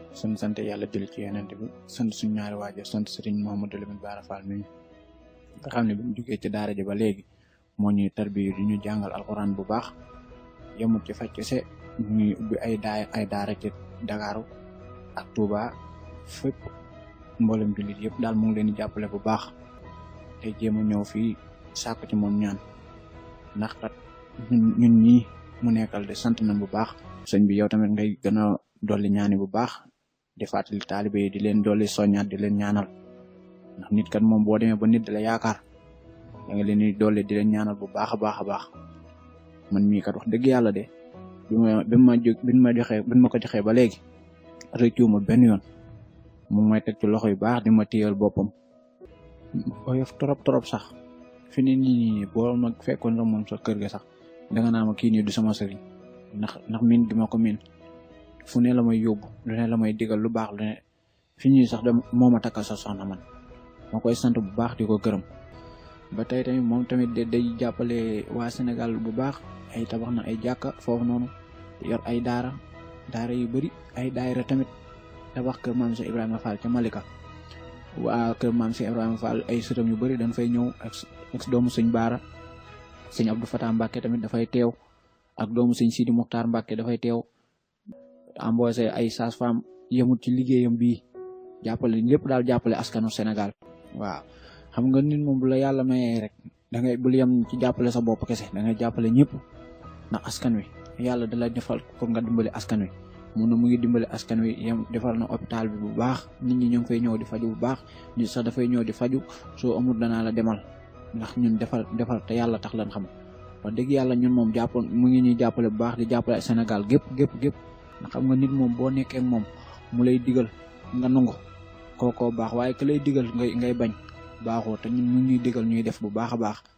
suñ sant yàlla jël ci yenente bi sant suñ ñaari waajur sant sëriñ Mouhamadou Lamine Bara Fall mi nga xam ne bi mu jógee ci daara ji ba léegi moo ñuy tarbiyu di ñu jàngal alxuraan bu baax yemut ci faj kese ñuy ubbi ay daay ay daara ci Dakaaru ak Touba fépp mboolem jullit yëpp daal mu ngi leen di jàppale bu baax te jéem a ñëw fii sàkku ci moom ñaan ndax kat ñun ñun ñii mu nekkal de sant nañ bu baax sëñ bi yow tamit ngay gën a dolli ñaani bu baax di fàttali taalibe yi di leen dolli soññaat di leen ñaanal ndax nit kat moom boo demee ba nit da la yaakaar da nga leen di dolli di leen ñaanal bu baax a baax a baax man mii kat wax dëgg yàlla de bi ma bi ma jóg bi ma joxee bi ma ko joxee ba léegi rëccuwuma benn yoon mu may teg ci loxo yu baax di ma téyal boppam oyof trop trop sax fi ni nii boo ma fekkoon sax moom sa kër ga sax danga naa ma kii nii du sama sëriñ ndax ndax min gi ma ko min fu ne la may yóbbu lu ne la may digal lu baax lu ne fi ñuy sax da moo ma takkal sa soxna man ma koy sant bu baax di ko gërëm ba tey tamit moom tamit day jàppale waa Sénégal bu baax ay tabax na ay jàkka foofu noonu yor ay daara daara yu bëri ay daayira tamit tabax kër maam si Ibrahima Fall ca Malika waa kër maam si Ibrahima Fall ay sëtam yu bëri dañ fay ñëw ak ak doomu sëñ Baara sëñ Abdou Fatah Mbacke tamit dafay teew ak doomu sëñ Sidi Muxtaar Mbacke dafay teew embauché ay sage-femme yemut ci liggéeyam bii jàppale lépp daal jàppale askanu Sénégal waaw xam nga nit moom bu la yàlla mayee rek da ngay bul yem ci jàppale sa bopp kese da ngay jàppale ñëpp ndax askan wi yàlla da la defal pour nga dimbali askan wi mun na mu ngi dimbali askan wi yem defal na hôpital bi bu baax nit ñi ñoo ngi fay ñëw di faju bu baax nit sax dafay ñëw di faju soo amul danaa la demal ndax ñun defal defal te yàlla tax lan xam wax dëgg yàlla ñun moom jàpp mu ngi ñuy jàppale bu baax di jàppale Sénégal gépp gépp gépp ndax xam nga nit moom boo nekkee moom mu lay digal nga nangu kookoo baax waaye ka lay digal ngay ngay bañ baaxoo te ñun mu ñuy digal ñuy def bu baax a baax